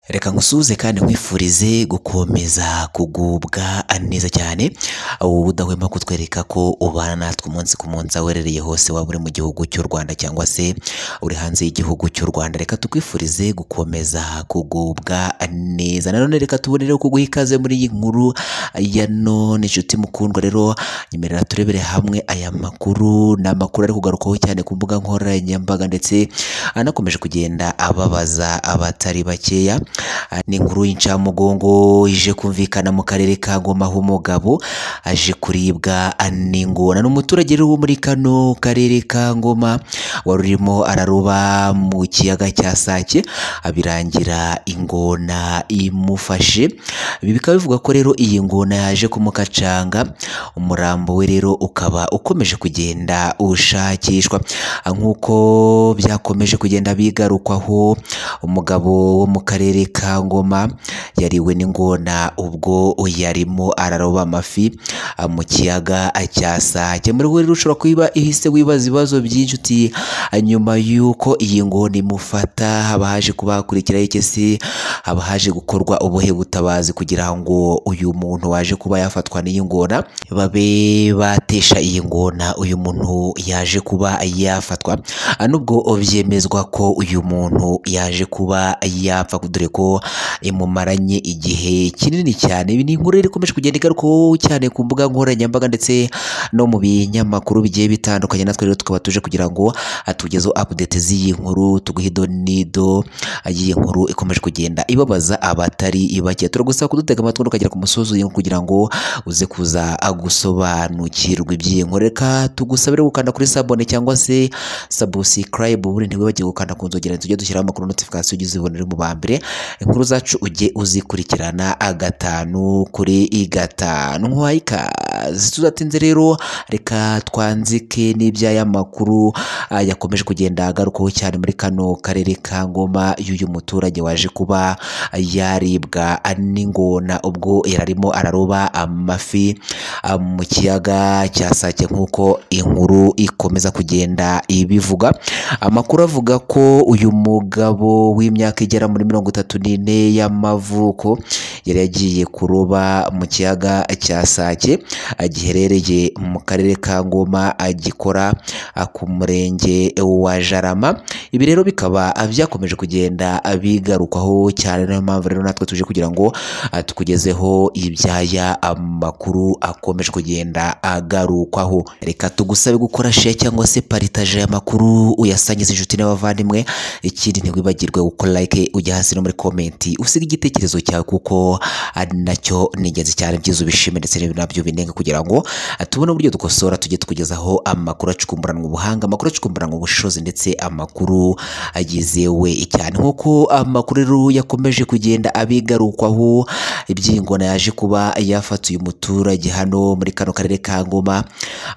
reka nkusuhuze kandi nkwifurize gukomeza kugubwa neza cyane ubu budahwema kutwereka ko ubana natwe umunsi ku munsi aho uherereye hose waba uri mu gihugu cy'u Rwanda cyangwa se uri hanze y'igihugu cy'u Rwanda reka tukwifurize gukomeza kugubwa neza nanone reka tubone rero kuguha ikaze muri iyi nkuru ya none inshuti mukundwa rero nyemerera turebere hamwe aya makuru ni amakuru ari kugarukaho cyane ku mbuga nkoranyambaga ndetse anakomeje kugenda ababaza abatari bakeya ni inkuru y'incamugongo ije kumvikana mu karere ka Ngoma aho umugabo aje kuribwa n'ingona ni umuturage rero wo muri kano karere ka Ngoma wari urimo araroba mu kiyaga cya Sake abirangira ingona imufashe ibi bikaba bivuga ko rero iyi ngona yaje kumukacanga umurambo we rero ukaba ukomeje kugenda ushakishwa nk'uko byakomeje kugenda bigarukwaho umugabo wo mu karere ka Ngoma yariwe n'ingona ubwo yarimo araroba amafi mu kiyaga cya Sake muri wowe rero ushobora kuba ihise wibaza ibibazo byinshi uti nyuma y'uko iyi ngona imufata haba haje kuba hakurikiraho iki se haba haje gukorwa ubuhe butabazi kugira ngo uyu muntu waje kuba yafatwa n'iyi ngona babe batesha iyi ngona uyu muntu yaje kuba yafatwa nubwo byemezwa ko uyu muntu yaje kuba yapfa dore ko imumaranye igihe kinini cyane ibi ni inkuru ikomeje kugenda igarukaho cyane ku mbuga nkoranyambaga ndetse no mu binyamakuru bigiye bitandukanye natwe rero tukaba tuje kugira ngo atugezeho update z'iyi nkuru tuguhe ido n'ido y'iyi nkuru ikomeje kugenda ibabaza abatari bake turagusaba kudutega amatwi ukagera ku musozi w'iyi nkuru kugira ngo uze kuza gusobanukirwa iby'iyi nkuru reka tugusabire gukanda kuri sabone cyangwa se sabusikarayibu ubundi ntiwibagirwe gukanda ku nzogera tujya dushyiraho amakuru notifikasiyo ujye uzibonera mu ba mbere inkuru zacu ujye uzikurikirana gatanu kuri gatanu nk'uwaha ikaze tudatinze rero reka twanzike n'iby'aya makuru ah, yakomeje kugenda agarukaho cyane muri kano karere ka Ngoma y'uyu muturage waje kuba yaribwa n'ingona ubwo yararimo araroba amafi ah, mu kiyaga cya Sake nk'uko inkuru ikomeza kugenda ibivuga amakuru avuga ko uyu mugabo w'imyaka igera muri mirongo itatu n'ine y'amavuko yari yagiye kuroba mu kiyaga cya Sake ah, giherereye mu karere ka Ngoma ah, gikora ah, ku murenge wa Jarama ibi rero bikaba ah, byakomeje kugenda ah, bigarukwaho cyane niyo mpamvu rero natwe tuje kugira ngo ah, tukugezeho ibyaya amakuru akomeje kugenda agarukwaho reka tugusabe gukora share cyangwa se paritaje aya makuru uyasangiza inshuti n'abavandimwe ikindi ntiwibagirwe gukora like ujya hasi no muri komenti usiga igitekerezo cyawe kuko ari nacyo ni ingenzi cyane byiza ubishime ndetse nabyo binenga kugira ngo ah, tubone uburyo dukosora tujye tukugezaho amakuru acukumburanwa ubuhanga amakuru acukumburanwa ubushobozi ndetse amakuru agizewe cyane nk'uko amakuru rero yakomeje kugenda abigarukwaho iby'ingona yaje kuba yafata uyu muturage hano muri kano karere ka Ngoma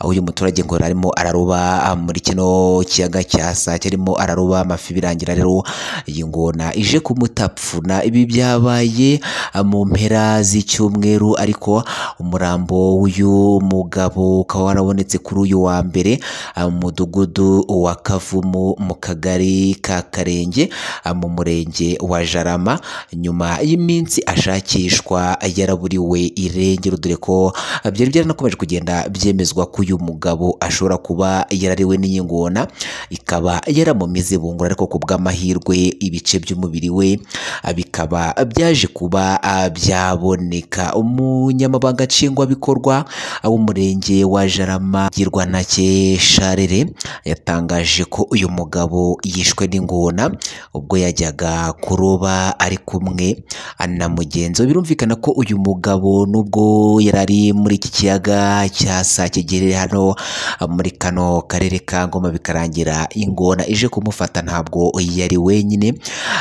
aho uyu muturage ngo yari arimo araroba ah, muri kino kiyaga cya Sake arimo araroba amafi birangira rero iyi ngona ije kumutapfuna ibi byabaye ah, mu mpera z'icyumweru ariko umurambo w'uyu mugabo ukaba warabonetse kuri uyu wa mbere ah, mu mudugudu wa Kavumu mu kagari ka Karenge ah, mu murenge wa Jarama nyuma y'iminsi ashakishwa yaraburiwe irengero dore ko ah, byari byaranakomeje kugenda byemezwa ko uyu mugabo ashobora kuba yarariwe n'iyi ngona ikaba yaramumize bungura ariko ku bw'amahirwe ibice by'umubiri we ah, bikaba byaje kuba ah, byaboneka umunyamabanga nshingwabikorwa ah, w'umurenge wa Jarama Girwanake Sharere yatangaje ko uyu mugabo yishwe n'ingona ubwo yajyaga kuroba ari kumwe ah, na mugenzi we birumvikana ko uyu mugabo nubwo yari ari muri iki kiyaga cya Sake giherereye hano ah, muri kano karere ka Ngoma bikarangira ingona ije kumufata ntabwo yari wenyine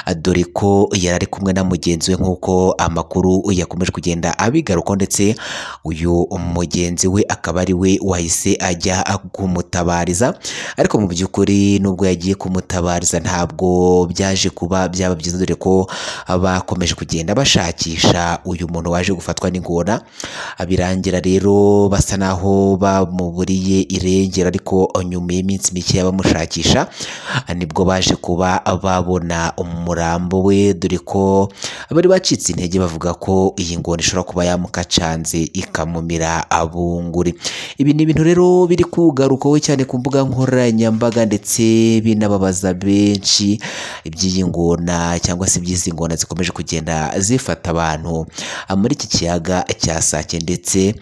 ah, dore ko yari ari kumwe na mugenzi we nk'uko ama amakuru yakomeje kugenda abigarukaho ndetse uyu mugenzi we akaba ari we wahise ajya kumutabariza ariko mu by'ukuri nubwo yagiye kumutabariza ntabwo byaje kuba byaba byiza dore ko bakomeje kugenda bashakisha uyu muntu waje gufatwa n'ingona birangira rero basa naho bamuburiye irengero ariko nyuma y'iminsi mike bamushakisha nibwo baje kuba babona umurambo we dore ko bari bacitse intege bavuga ko iyi ngona ishobora kuba yamukacanze ikamumira abunguri ibi ni ibintu rero biri kugarukaho cyane ku mbuga nkoranyambaga ndetse binababaza benshi iby'iyi ngona cyangwa se iby'izi ngona zikomeje kugenda zifata abantu muri iki kiyaga cya Sake ndetse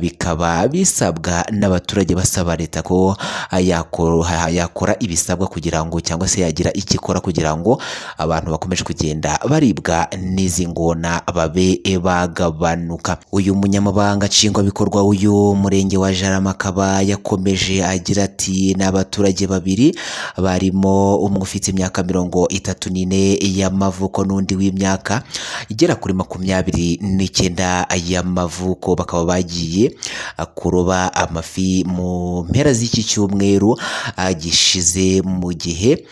bikaba bisabwa n'abaturage basaba leta ko yakora yakora ibisabwa kugira ngo cyangwa se yagira icyo ikora kugira ngo abantu bakomeje kugenda baribwa n'izi ngona babe bagabanuka uyu munyamabanga nshingwabikorwa w'uyu murenge wa Jarama akaba yakomeje agira ati ni abaturage babiri barimo umwe ufite imyaka mirongo itatu n'ine y'amavuko n'undi w'imyaka igera kuri makumyabiri n'icyenda y'amavuko bakaba bagiye kuroba amafi mu mpera z'iki cyumweru ah, gishize mu gihe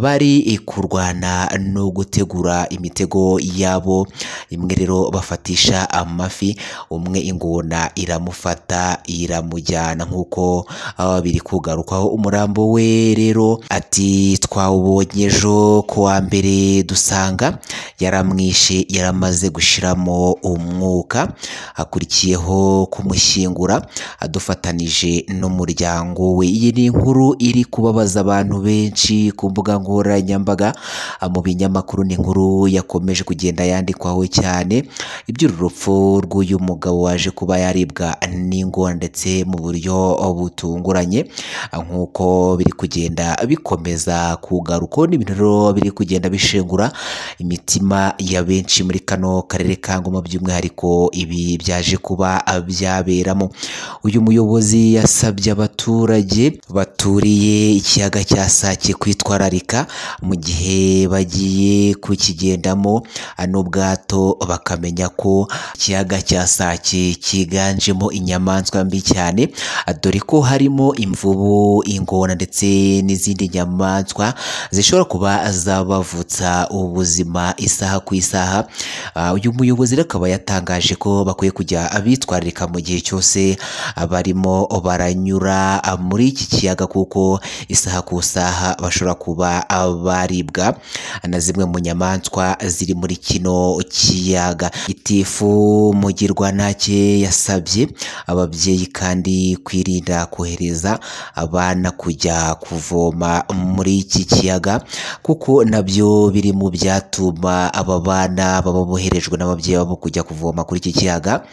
bari kurwana no gutegura imitego yabo imwe rero bafatisha amafi umwe ingona iramufata iramujyana nk'uko ah, biri kugarukaho umurambo we rero ati twawubonye ejo ku wa mbere dusanga yaramwishe yaramaze gushiramo umwuka akurikiyeho kumushyingura adufatanije n'umuryango we iyi ni inkuru iri kubabaza abantu benshi ku mbuga nkoranyambaga mu binyamakuru ni inkuru yakomeje kugenda yandikwaho cyane iby'uru rupfu rw'uyu mugabo waje kuba yaribwa n'ingona ndetse mu buryo butunguranye nk'uko biri kugenda bikomeza kugarukaho n'ibintu rero biri kugenda bishengura imitima ya benshi muri kano karere ka Ngoma by'umwihariko ibi byaje kuba byaberamo uyu muyobozi yasabye abaturage baturiye ikiyaga cya Sake kwitwararika mu gihe bagiye kukigendamo n'ubwato bakamenya ko ikiyaga cya Sake cyiganjemo inyamaswa mbi cyane dore ko harimo imvubu ingona ndetse n'izindi nyamaswa zishobora kuba zabavutsa ubuzima isaha ku isaha Ah, uyu muyobozi rero akaba yatangaje ko bakwiye kujya bitwararika mu gihe cyose barimo baranyura ah, muri iki kiyaga kuko isaha ku isaha bashobora kuba ah, baribwa na zimwe mu nyamaswa ziri muri kino kiyaga itifu mugirwantake yasabye ababyeyi kandi kwirinda kohereza abana kujya kuvoma muri iki kiyaga kuko nabyo biri mu byatuma aba bana baba boherejwe n'ababyeyi babo kujya kuvoma kuri iki kiyaga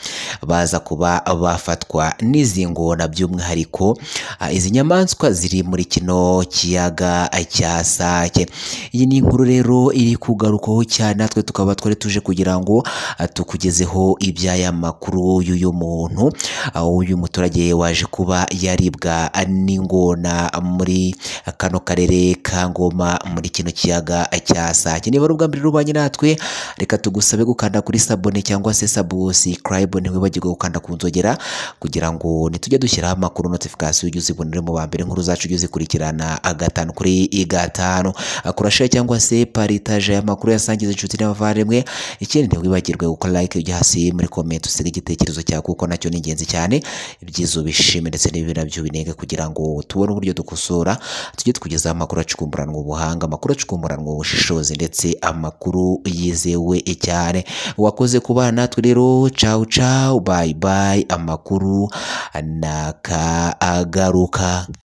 baza kuba bafatwa n'izi ngona by'umwihariko ah, izi nyamaswa ziri muri kino kiyaga cya Sake iyi ni inkuru rero iri kugarukaho cyane natwe tukaba twari tuje kugira ngo ah, tukugezeho iby'aya makuru y'uyu muntu ah, uyu muturage waje kuba yaribwa n'ingona muri kano karere ka Ngoma muri kino kiyaga cya Sake niba ari ubwa mbere rubanye natwe reka tugusabe gukanda kuri sabone cyangwa se subscribe ntiwibagirwe gukanda ku nzogera kugira ngo nitujya dushyiraho amakuru notification ujye uzibonere mu ba mbere inkuru zacu ujye uzikurikirana agatanu kuri gatanu kurashira cyangwa se paritaje y'amakuru yasangiza inshuti n'abavandimwe ikindi ntiwibagirwe gukora like ujya hasi muri comment usiga igitekerezo cyawe kuko nacyo ni ingenzi cyane ibyiza ubishime ndetse n'ibibi nabyo ubinenge kugira ngo tubone uburyo dukosora tujye tukugezaho amakuru acukumburanwa ubuhanga amakuru acukumburanwa ubushishozi ndetse amakuru yizewe cyane wakoze kubana natwe rero cawu cawu bayi bayi amakuru ntakagaruka